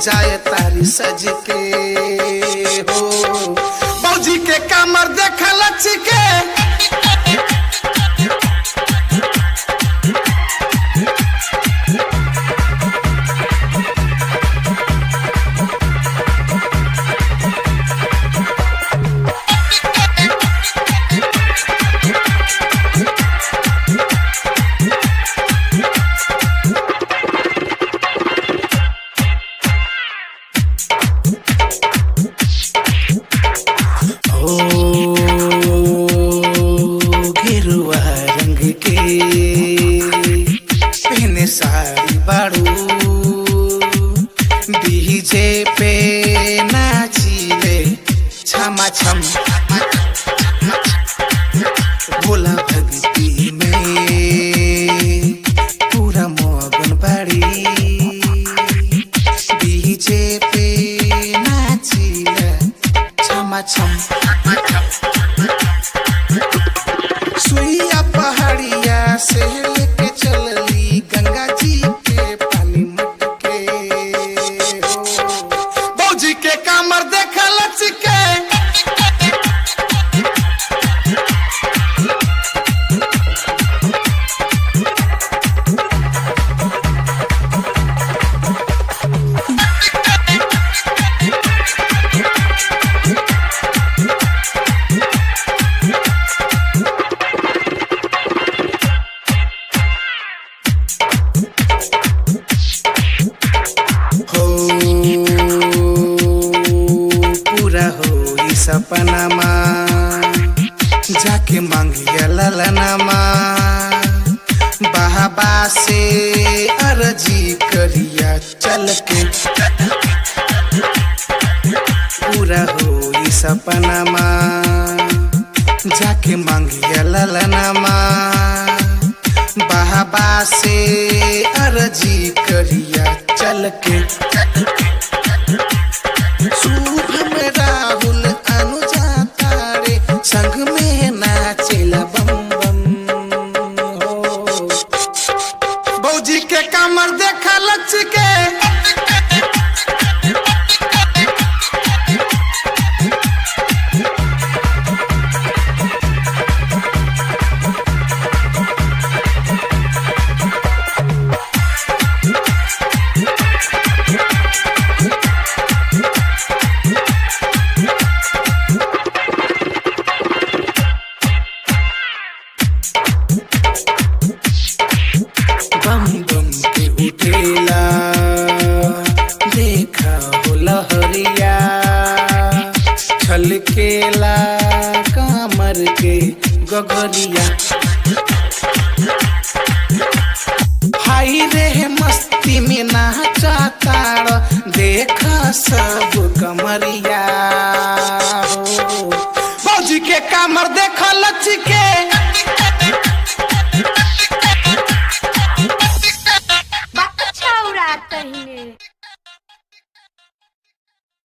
जाए तारी सज के हो बौजी के कमर देख लच के ओ गिरुआ रंग के पहने साड़ी बाड़ू डीजे पे नाचिले छमा छम भोला भक्ति में पूरा मगन बाड़ी डीजे पे नाचिले छमा छम सुइया पहाड़िया से लेके चलली गंगा जी के पानी मटके हो बौजी के कमर देख लचके हो पूरा हो ई सपनामा जाके मांगिया ललनामा बाबा से अर्जी करिया चल के पूरा हो ई सपनामा जाके मांगिया ललनामा बाबा से अर्जी करिया चल के शुभ में राहुल अनुजा तारे संग में नाचेला बम बम हो बौजी के कमर देखा लच के बम बम के उठेला देखा हो लहरिया छलकेला कामर के गगरिया हाई रे मस्ती में नाचा ताड़ देखा सब कमरिया हो। फौजी के कमर देखा लच